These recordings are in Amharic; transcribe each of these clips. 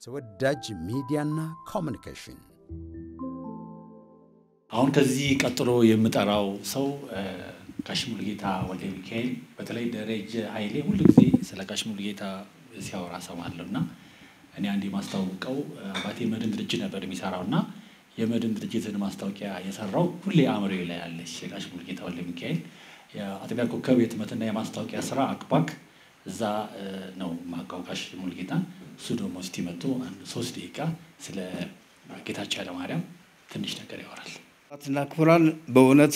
ተወዳጅ ሚዲያና ኮሚኒኬሽን አሁን ከዚህ ቀጥሎ የምጠራው ሰው ጋሽ ሙሉጌታ ወልደ ሚካኤል በተለይ ደረጀ ኃይሌ ሁሉ ጊዜ ስለ ጋሽ ሙሉጌታ ሲያወራ ሰማለሁ እና እኔ አንድ የማስታውቀው አባቴ መድን ድርጅት ነበር የሚሰራው እና የመድን ድርጅትን ማስታወቂያ የሰራው ሁሌ አእምሮ ላይ ያለች የጋሽ ሙሉጌታ ወልደ ሚካኤል የአጥቢያ ኮከብ የህትመትና የማስታወቂያ ስራ አክባክ እዛ ነው ማውቀው ጋሽ ሙሉጌታን። እሱ ደግሞ እስቲ መጥቶ አንድ ሶስት ደቂቃ ስለ ጌታቸው ኃይለማርያም ትንሽ ነገር ያወራል። እና ክቡራን በእውነት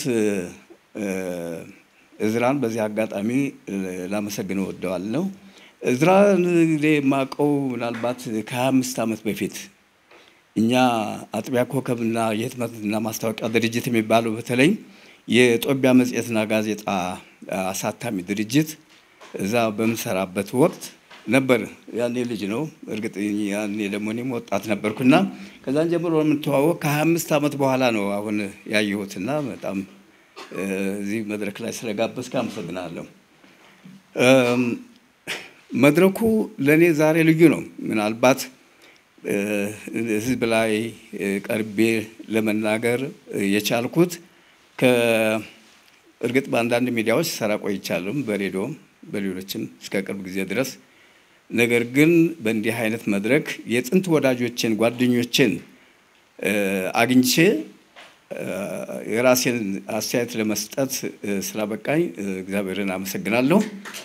እዝራን በዚህ አጋጣሚ ላመሰግን እወደዋለሁ። እዝራን እንግዲህ የማውቀው ምናልባት ከሀያ አምስት ዓመት በፊት እኛ አጥቢያ ኮከብና የህትመትና ማስታወቂያ ድርጅት የሚባለው በተለይ የጦቢያ መጽሔትና ጋዜጣ አሳታሚ ድርጅት እዛ በምሰራበት ወቅት ነበር። ያኔ ልጅ ነው እርግጥ፣ ያኔ ደግሞ እኔም ወጣት ነበርኩና ከዛን ጀምሮ የምንተዋወቅ ከሀያ አምስት ዓመት በኋላ ነው አሁን ያየሁትና በጣም እዚህ መድረክ ላይ ስለጋበዝክ አመሰግናለሁ። መድረኩ ለእኔ ዛሬ ልዩ ነው። ምናልባት ህዝብ ላይ ቀርቤ ለመናገር የቻልኩት ከእርግጥ በአንዳንድ ሚዲያዎች ሰራ ቆይቻለሁ፣ በሬዲዮም በሌሎችም እስከ ቅርብ ጊዜ ድረስ። ነገር ግን በእንዲህ አይነት መድረክ የጥንት ወዳጆችን ጓደኞችን አግኝቼ የራሴን አስተያየት ለመስጠት ስላበቃኝ እግዚአብሔርን አመሰግናለሁ።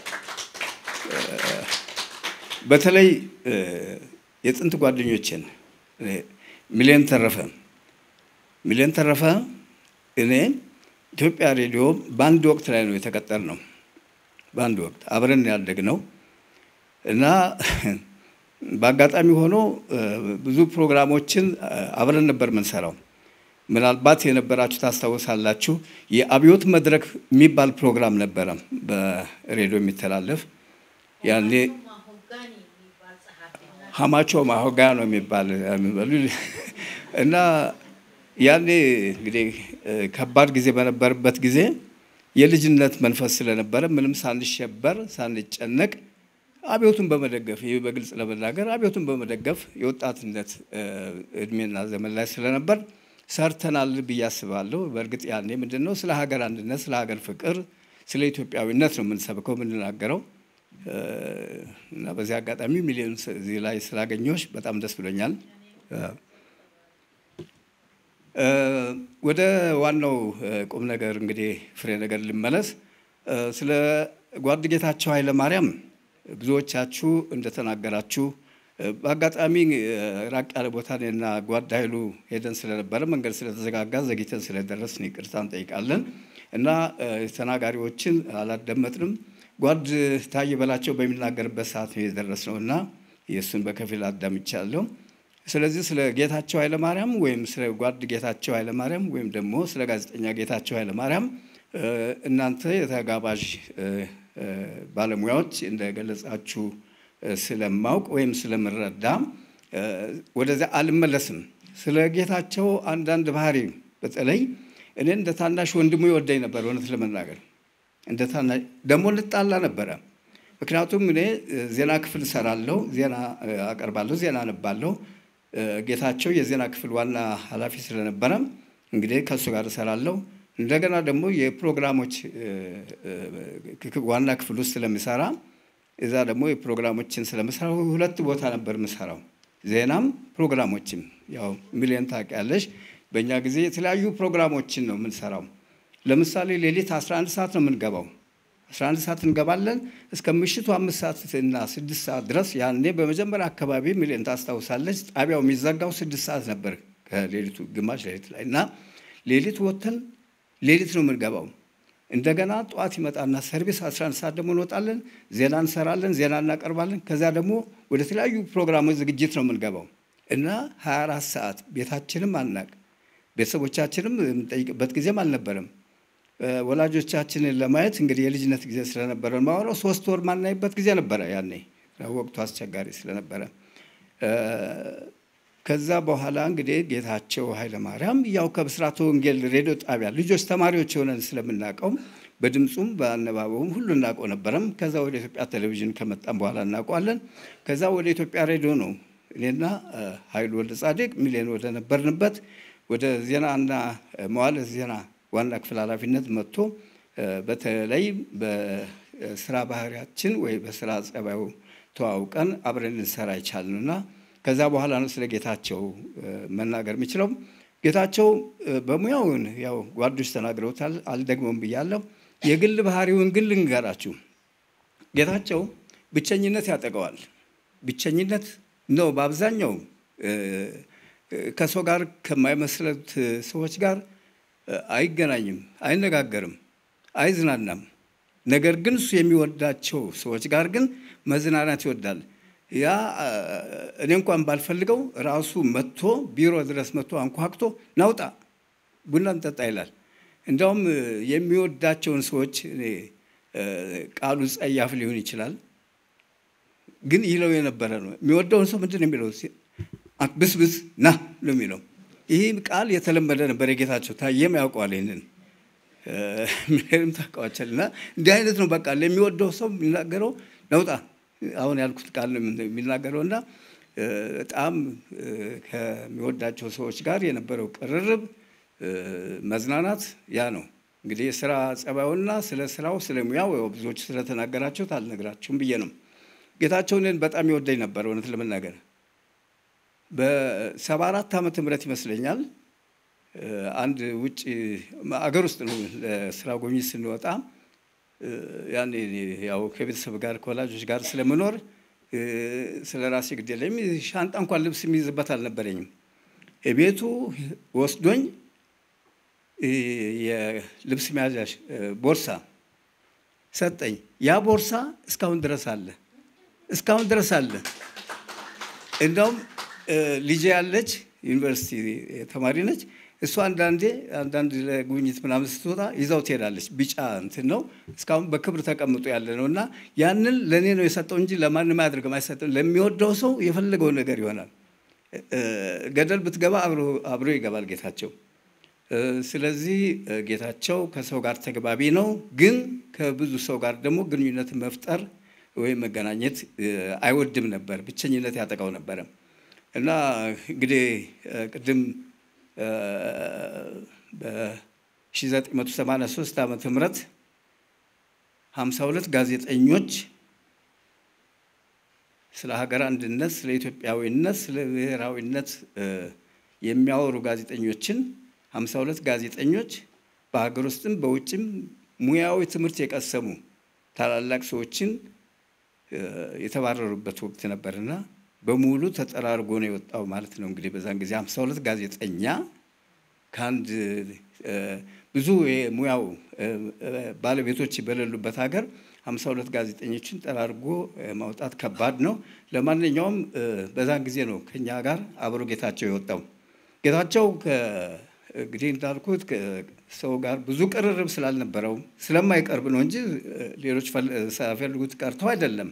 በተለይ የጥንት ጓደኞችን ሚሊዮን ተረፈ ሚሊዮን ተረፈ እኔ ኢትዮጵያ ሬዲዮ በአንድ ወቅት ላይ ነው የተቀጠር ነው። በአንድ ወቅት አብረን ያደግ ነው እና በአጋጣሚ ሆኖ ብዙ ፕሮግራሞችን አብረን ነበር የምንሰራው። ምናልባት የነበራችሁ ታስታውሳላችሁ። የአብዮት መድረክ የሚባል ፕሮግራም ነበረ በሬዲዮ የሚተላለፍ ያኔ ሀማቾ ማሆጋ ነው የሚባል የሚበሉ እና ያኔ እንግዲህ ከባድ ጊዜ በነበረበት ጊዜ የልጅነት መንፈስ ስለነበረ ምንም ሳንሸበር ሳንጨነቅ አብዮቱን በመደገፍ ይህ በግልጽ ለመናገር አብዮቱን በመደገፍ የወጣትነት እድሜና ዘመን ላይ ስለነበር ሰርተናል ብዬ አስባለሁ። በእርግጥ ያኔ ምንድን ነው ስለ ሀገር አንድነት፣ ስለ ሀገር ፍቅር፣ ስለ ኢትዮጵያዊነት ነው የምንሰብከው የምንናገረው እና በዚህ አጋጣሚ ሚሊዮን እዚህ ላይ ስላገኘሁሽ በጣም ደስ ብሎኛል። ወደ ዋናው ቁም ነገር እንግዲህ ፍሬ ነገር ልመለስ። ስለ ጓድ ጌታቸው ኃይለማርያም ብዙዎቻችሁ እንደተናገራችሁ በአጋጣሚ ራቅ ያለ ቦታ እኔና ጓድ ኃይሉ ሄደን ስለነበረ መንገድ ስለተዘጋጋ ዘግይተን ስለደረስን ይቅርታ እንጠይቃለን እና ተናጋሪዎችን አላደመጥንም። ጓድ ታዬ በላቸው በሚናገርበት ሰዓት ነው የደረስነው እና የእሱን በከፊል አዳምቻለሁ። ስለዚህ ስለ ጌታቸው ኃይለማርያም ወይም ስለ ጓድ ጌታቸው ኃይለማርያም ወይም ደግሞ ስለ ጋዜጠኛ ጌታቸው ኃይለማርያም እናንተ የተጋባዥ ባለሙያዎች እንደገለጻችሁ ስለማውቅ ወይም ስለምረዳ ወደዚያ አልመለስም። ስለ ጌታቸው አንዳንድ ባህሪ በተለይ እኔ እንደ ታናሽ ወንድሙ ይወደኝ ነበር። እውነት ለመናገር እንደ ታናሽ ደግሞ እንጣላ ነበረ። ምክንያቱም እኔ ዜና ክፍል እሰራለሁ፣ ዜና አቀርባለሁ፣ ዜና አነባለሁ። ጌታቸው የዜና ክፍል ዋና ኃላፊ ስለነበረ እንግዲህ ከእሱ ጋር እሰራለሁ። እንደገና ደግሞ የፕሮግራሞች ዋና ክፍል ውስጥ ስለሚሰራ እዛ ደግሞ የፕሮግራሞችን ስለምሰራ ሁለት ቦታ ነበር የምሰራው፣ ዜናም ፕሮግራሞችም። ያው ሚሊዮን ታውቂያለሽ፣ በእኛ ጊዜ የተለያዩ ፕሮግራሞችን ነው የምንሰራው። ለምሳሌ ሌሊት 11 ሰዓት ነው የምንገባው። 11 ሰዓት እንገባለን እስከ ምሽቱ አምስት ሰዓት እና ስድስት ሰዓት ድረስ። ያኔ በመጀመሪያ አካባቢ ሚሊዮን ታስታውሳለች፣ ጣቢያው የሚዘጋው ስድስት ሰዓት ነበር ከሌሊቱ ግማሽ ሌሊት ላይ እና ሌሊት ወጥተን ሌሊት ነው የምንገባው። እንደገና ጠዋት ይመጣና ሰርቪስ 11 ሰዓት ደግሞ እንወጣለን፣ ዜና እንሰራለን፣ ዜና እናቀርባለን። ከዚያ ደግሞ ወደ ተለያዩ ፕሮግራሞች ዝግጅት ነው የምንገባው እና 24 ሰዓት ቤታችንም አናቅ ቤተሰቦቻችንም የምንጠይቅበት ጊዜም አልነበረም። ወላጆቻችንን ለማየት እንግዲህ የልጅነት ጊዜ ስለነበረ ማወራው ሶስት ወር ማናይበት ጊዜ ነበረ። ያኔ ወቅቱ አስቸጋሪ ስለነበረ ከዛ በኋላ እንግዲህ ጌታቸው ኃይለማርያም ያው ከብስራተ ወንጌል ሬዲዮ ጣቢያ ልጆች ተማሪዎች የሆነን ስለምናውቀው በድምፁም በአነባበቡም ሁሉ እናውቀው ነበረም። ከዛ ወደ ኢትዮጵያ ቴሌቪዥን ከመጣም በኋላ እናውቀዋለን። ከዛ ወደ ኢትዮጵያ ሬዲዮ ነው እኔና ኃይሉ ወልደ ጻድቅ ሚሊዮን ወደ ነበርንበት ወደ ዜናና መዋዕለ ዜና ዋና ክፍል ኃላፊነት መጥቶ በተለይ በስራ ባህሪያችን ወይ በስራ ጸባዩ ተዋውቀን አብረን ልንሰራ ይቻልንና ከዛ በኋላ ነው ስለ ጌታቸው መናገር የሚችለው። ጌታቸው በሙያውን ያው ጓዶች ተናግረውታል፣ አልደግመውም ብያለሁ። የግል ባህሪውን ግን ልንገራችሁ። ጌታቸው ብቸኝነት ያጠቀዋል። ብቸኝነት ነው በአብዛኛው ከሰው ጋር ከማይመስለት ሰዎች ጋር አይገናኝም፣ አይነጋገርም፣ አይዝናናም። ነገር ግን እሱ የሚወዳቸው ሰዎች ጋር ግን መዝናናት ይወዳል። ያ እኔ እንኳን ባልፈልገው ራሱ መጥቶ ቢሮ ድረስ መጥቶ አንኳክቶ ናውጣ ቡና እንጠጣ ይላል። እንዲያውም የሚወዳቸውን ሰዎች እኔ ቃሉ ጸያፍ ሊሆን ይችላል፣ ግን ይለው የነበረ ነው። የሚወደውን ሰው ምንድን ነው የሚለው? ብስብስ ና ነው የሚለው። ይህ ቃል የተለመደ ነበር። የጌታቸው ታየም ያውቀዋል ይህንን ምንም ታውቀዋቸል እና እንዲህ አይነት ነው በቃ ለሚወደው ሰው የሚናገረው ነውጣ አሁን ያልኩት ቃል ነው የሚናገረው እና በጣም ከሚወዳቸው ሰዎች ጋር የነበረው ቅርርብ መዝናናት ያ ነው እንግዲህ የስራ ጸባዩና ስለ ስራው ስለ ሙያው ብዙዎቹ ስለተናገራችሁት አልነግራችሁም ብዬ ነው። ጌታቸው እኔን በጣም ይወደኝ ነበር እውነት ለመናገር በሰባ አራት ዓመተ ምህረት ይመስለኛል አንድ ውጭ አገር ውስጥ ነው ለስራ ጉብኝት ስንወጣ ያኔ ያው ከቤተሰብ ጋር ከወላጆች ጋር ስለምኖር ስለ ራሴ ግድ የለኝም። ሻንጣ እንኳን ልብስ የሚይዝበት አልነበረኝም። ቤቱ ወስዶኝ የልብስ መያዣ ቦርሳ ሰጠኝ። ያ ቦርሳ እስካሁን ድረስ አለ፣ እስካሁን ድረስ አለ። እንደውም ልጄ ያለች ዩኒቨርሲቲ ተማሪ ነች። እሱ አንዳንዴ አንዳንድ ለጉብኝት ምናምን ስትወጣ ይዛው ትሄዳለች። ቢጫ እንትን ነው እስካሁን በክብር ተቀምጦ ያለ ነው እና ያንን ለእኔ ነው የሰጠው እንጂ ለማንም አያደርግም፣ አይሰጥም። ለሚወደው ሰው የፈለገው ነገር ይሆናል። ገደል ብትገባ አብሮ ይገባል ጌታቸው። ስለዚህ ጌታቸው ከሰው ጋር ተግባቢ ነው፣ ግን ከብዙ ሰው ጋር ደግሞ ግንኙነት መፍጠር ወይም መገናኘት አይወድም ነበር። ብቸኝነት ያጠቃው ነበረ እና እንግዲህ ቅድም በ1983 ዓመተ ምህረት 52 ጋዜጠኞች ስለ ሀገር አንድነት፣ ስለ ኢትዮጵያዊነት፣ ስለ ብሔራዊነት የሚያወሩ ጋዜጠኞችን 52 ጋዜጠኞች በሀገር ውስጥም በውጭም ሙያዊ ትምህርት የቀሰሙ ታላላቅ ሰዎችን የተባረሩበት ወቅት ነበርና በሙሉ ተጠራርጎ ነው የወጣው ማለት ነው። እንግዲህ በዛን ጊዜ 52 ጋዜጠኛ ከአንድ ብዙ የሙያው ባለቤቶች በሌሉበት ሀገር 52 ጋዜጠኞችን ጠራርጎ ማውጣት ከባድ ነው። ለማንኛውም በዛን ጊዜ ነው ከኛ ጋር አብሮ ጌታቸው የወጣው። ጌታቸው እንግዲህ እንዳልኩት ሰው ጋር ብዙ ቅርርብ ስላልነበረው ስለማይቀርብ ነው እንጂ ሌሎች ሳይፈልጉት ቀርተው አይደለም።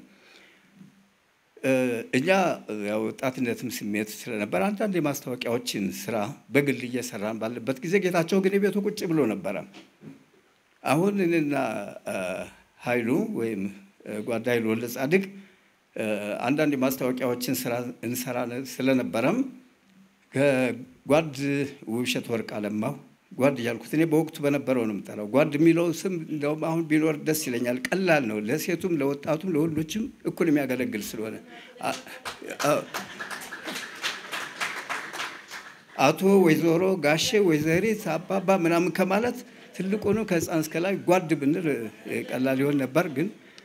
እኛ ያው ወጣትነትም ስሜት ስለነበር አንዳንድ የማስታወቂያዎችን ስራ በግል እየሰራን ባለበት ጊዜ ጌታቸው ግን የቤቱ ቁጭ ብሎ ነበረ። አሁን እኔና ኃይሉ ወይም ጓዳ ኃይሉ ወልደ ጻድቅ አንዳንድ የማስታወቂያዎችን ስራ እንሰራ ስለነበረም ከጓድ ውብሸት ወርቅ አለማው ጓድ እያልኩት እኔ በወቅቱ በነበረው ነው የምጠራው። ጓድ የሚለው ስም እንደውም አሁን ቢኖር ደስ ይለኛል። ቀላል ነው፣ ለሴቱም ለወጣቱም ለወንዶችም እኩል የሚያገለግል ስለሆነ አቶ፣ ወይዘሮ፣ ጋሼ፣ ወይዘሪት፣ አባባ ምናምን ከማለት ትልቁኑ ከህፃን እስከ ላይ ጓድ ብንል ቀላል ይሆን ነበር። ግን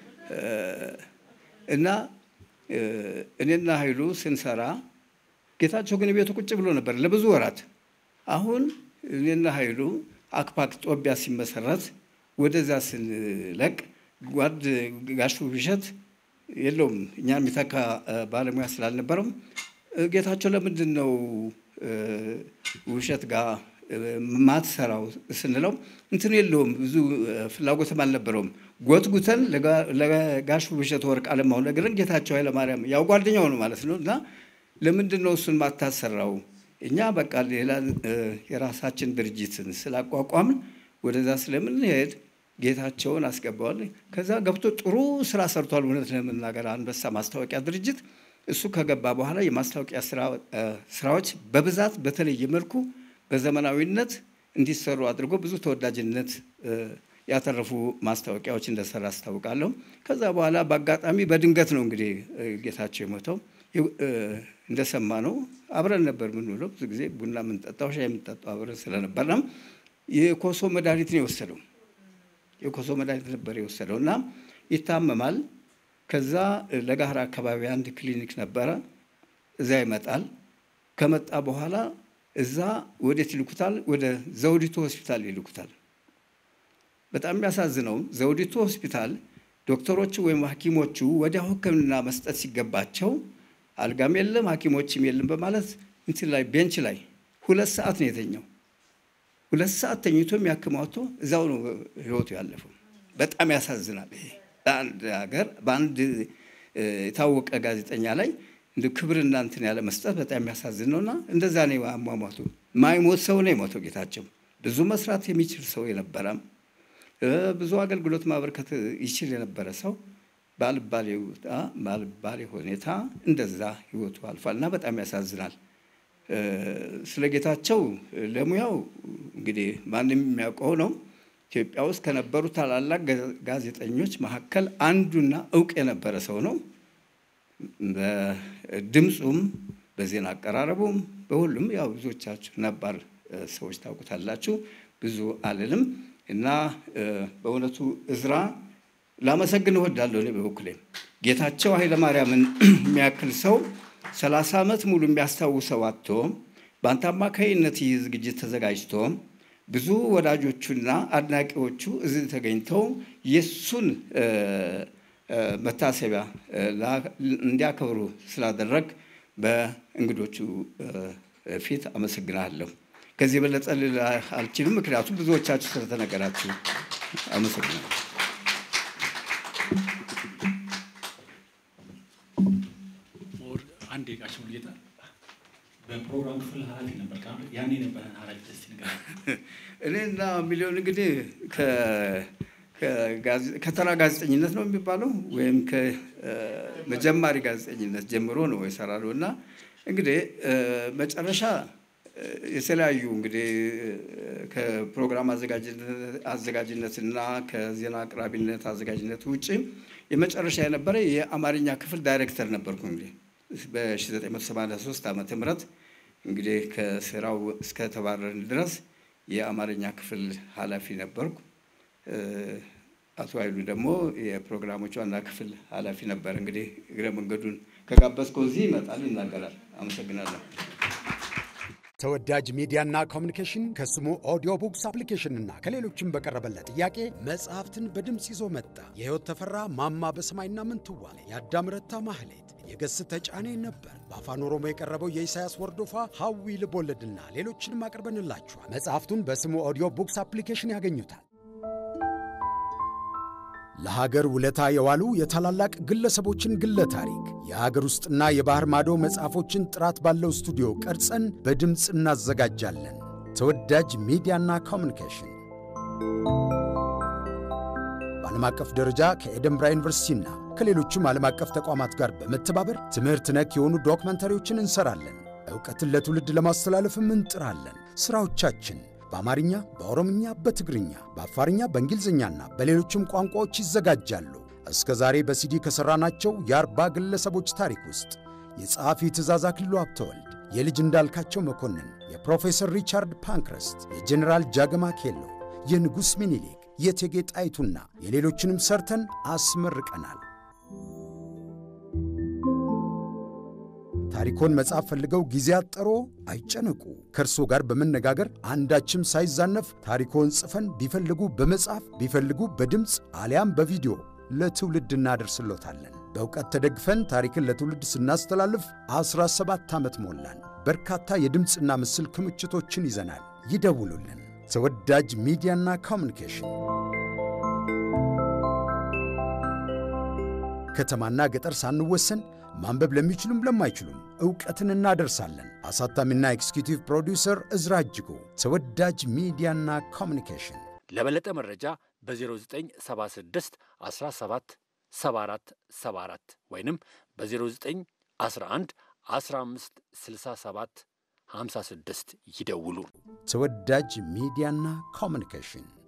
እና እኔና ኃይሉ ስንሰራ ጌታቸው ግን ቤቱ ቁጭ ብሎ ነበር ለብዙ ወራት። አሁን እኔና ኃይሉ አክፓክ ጦቢያ ሲመሰረት ወደዛ ስንለቅ ጓድ ጋሹ ብሸት የለውም እኛ የሚተካ ባለሙያ ስላልነበረም ጌታቸው ለምንድን ነው ውብሸት ጋር ማትሰራው ስንለው እንትን የለውም ብዙ ፍላጎትም አልነበረውም። ጎትጉተን ለጋሹ ብሸት ወርቅ አለማሁ ነግረን ጌታቸው ኃይለማርያም ያው ጓደኛው ነው ማለት ነው እና ለምንድን ነው እሱን ማታሰራው? እኛ በቃ ሌላ የራሳችን ድርጅትን ስላቋቋምን ወደዛ ስለምንሄድ ጌታቸውን አስገባዋል። ከዛ ገብቶ ጥሩ ስራ ሰርቷል። እውነት ለመናገር አንበሳ ማስታወቂያ ድርጅት እሱ ከገባ በኋላ የማስታወቂያ ስራዎች በብዛት በተለየ መልኩ በዘመናዊነት እንዲሰሩ አድርጎ ብዙ ተወዳጅነት ያተረፉ ማስታወቂያዎች እንደሰራ አስታውቃለሁ። ከዛ በኋላ በአጋጣሚ በድንገት ነው እንግዲህ ጌታቸው የሞተው። እንደሰማ ነው አብረን ነበር የምንውለው። ብዙ ጊዜ ቡና የምንጠጣው ሻይ የምንጠጣው አብረን ስለነበርና የኮሶ መድኃኒት ነው የወሰደው። የኮሶ መድኃኒት ነበር የወሰደው እና ይታመማል። ከዛ ለጋህር አካባቢ አንድ ክሊኒክ ነበረ። እዛ ይመጣል። ከመጣ በኋላ እዛ ወዴት ይልኩታል? ወደ ዘውዲቱ ሆስፒታል ይልኩታል። በጣም የሚያሳዝነው ዘውዲቱ ሆስፒታል ዶክተሮቹ ወይም ሐኪሞቹ ወዲያው ሕክምና መስጠት ሲገባቸው አልጋም የለም ሐኪሞችም የለም በማለት እንትን ላይ ቤንች ላይ ሁለት ሰዓት ነው የተኛው። ሁለት ሰዓት ተኝቶ የሚያክም አውጥቶ እዛው ነው ህይወቱ ያለፈው። በጣም ያሳዝናል። ይሄ በአንድ ሀገር በአንድ የታወቀ ጋዜጠኛ ላይ እንደ ክብርና እንትን ያለ መስጠት በጣም የሚያሳዝን ነውና እንደዛ ነው አሟሟቱ። ማይሞት ሰው ነው የሞተው ጌታቸው። ብዙ መስራት የሚችል ሰው የነበረም ብዙ አገልግሎት ማበርከት ይችል የነበረ ሰው ባልባሌ ሁኔታ እንደዛ ህይወቱ አልፏል እና በጣም ያሳዝናል። ስለ ጌታቸው ለሙያው እንግዲህ ማንም የሚያውቀው ነው። ኢትዮጵያ ውስጥ ከነበሩ ታላላቅ ጋዜጠኞች መካከል አንዱና እውቅ የነበረ ሰው ነው። በድምፁም በዜና አቀራረቡም በሁሉም ያው ብዙዎቻችሁ ነባር ሰዎች ታውቁታላችሁ። ብዙ አልልም እና በእውነቱ እዝራ ላመሰግን እወዳለሁ። እኔ በበኩሌ ጌታቸው ኃይለማርያምን የሚያክል ሰው ሰላሳ ዓመት ሙሉ የሚያስታውሰው አጥቶ በአንተ አማካይነት ይህ ዝግጅት ተዘጋጅቶ ብዙ ወዳጆቹና አድናቂዎቹ እዚህ ተገኝተው የእሱን መታሰቢያ እንዲያከብሩ ስላደረግ በእንግዶቹ ፊት አመሰግናለሁ። ከዚህ የበለጠ ልል አልችልም፣ ምክንያቱም ብዙዎቻችሁ ስለተነገራችሁ አመሰግናለሁ። አንድ የቃሽ ሙሉጌታ በፕሮግራም ክፍል ኃላፊ ነበር። ያኔ የነበረን ኃላፊ ደስ ነገር እኔና ሚሊዮን እንግዲህ ከተራ ጋዜጠኝነት ነው የሚባለው ወይም ከመጀማሪ ጋዜጠኝነት ጀምሮ ነው የሰራነው እና እንግዲህ መጨረሻ የተለያዩ እንግዲህ ከፕሮግራም አዘጋጅነትና ከዜና አቅራቢነት አዘጋጅነት ውጭ የመጨረሻ የነበረ የአማርኛ ክፍል ዳይሬክተር ነበርኩ። እንግዲህ በ1983 ዓመተ ምህረት እንግዲህ ከስራው እስከተባረርን ድረስ የአማርኛ ክፍል ኃላፊ ነበርኩ። አቶ ኃይሉ ደግሞ የፕሮግራሞች ዋና ክፍል ኃላፊ ነበር። እንግዲህ እግረ መንገዱን ከጋበዝከው እዚህ ይመጣል፣ ይናገራል። አመሰግናለሁ። ተወዳጅ ሚዲያና ኮሚኒኬሽን ከስሙ ኦዲዮ ቡክስ አፕሊኬሽንና ከሌሎችም በቀረበለት ጥያቄ መጽሐፍትን በድምፅ ይዞ መጣ። የሕይወት ተፈራ ማማ በሰማይና ምንትዋብ፣ የአዳም ረታ ማህሌት፣ የገስ ተጫኔ ነበር። በአፋን ኦሮሞ የቀረበው የኢሳያስ ወርዶፋ ሐዊ ልቦለድና ሌሎችንም አቅርበንላችኋል። መጽሐፍቱን በስሙ ኦዲዮ ቡክስ አፕሊኬሽን ያገኙታል። ለሀገር ውለታ የዋሉ የታላላቅ ግለሰቦችን ግለ ታሪክ የሀገር ውስጥና የባህር ማዶ መጽሐፎችን ጥራት ባለው ስቱዲዮ ቀርጸን በድምፅ እናዘጋጃለን። ተወዳጅ ሚዲያና ኮሚኒኬሽን በዓለም አቀፍ ደረጃ ከኤደንብራ ዩኒቨርሲቲና ከሌሎችም ዓለም አቀፍ ተቋማት ጋር በመተባበር ትምህርት ነክ የሆኑ ዶክመንተሪዎችን እንሰራለን። ዕውቀትን ለትውልድ ለማስተላለፍም እንጥራለን። ሥራዎቻችን በአማርኛ፣ በኦሮምኛ፣ በትግርኛ፣ በአፋርኛ፣ በእንግሊዝኛና በሌሎችም ቋንቋዎች ይዘጋጃሉ። እስከ ዛሬ በሲዲ ከሠራናቸው የአርባ ግለሰቦች ታሪክ ውስጥ የጸሐፊ ትእዛዝ አክሊሉ ሀብተወልድ፣ የልጅ እንዳልካቸው መኮንን፣ የፕሮፌሰር ሪቻርድ ፓንክረስት፣ የጀኔራል ጃገማ ኬሎ፣ የንጉሥ ሚኒሊክ፣ የእቴጌ ጣይቱና የሌሎችንም ሰርተን አስመርቀናል። ታሪኮን መጽሐፍ ፈልገው ጊዜ አጠሮ አይጨነቁ። ከእርሶ ጋር በመነጋገር አንዳችም ሳይዛነፍ ታሪኮን ጽፈን ቢፈልጉ በመጽሐፍ ቢፈልጉ በድምፅ አሊያም በቪዲዮ ለትውልድ እናደርስሎታለን። በእውቀት ተደግፈን ታሪክን ለትውልድ ስናስተላልፍ 17 ዓመት ሞላን። በርካታ የድምፅና ምስል ክምችቶችን ይዘናል። ይደውሉልን። ተወዳጅ ሚዲያና ኮሚኒኬሽን ከተማና ገጠር ሳንወሰን ማንበብ ለሚችሉም ለማይችሉም ዕውቀትን እናደርሳለን። አሳታሚና ኤክስኪዩቲቭ ፕሮዲውሰር እዝራ እጅጉ። ተወዳጅ ሚዲያና ኮሚኒኬሽን ለበለጠ መረጃ በ0976 17 74 74 ወይንም በ09 11 15 67 56 ይደውሉ። ተወዳጅ ሚዲያና ኮሚኒኬሽን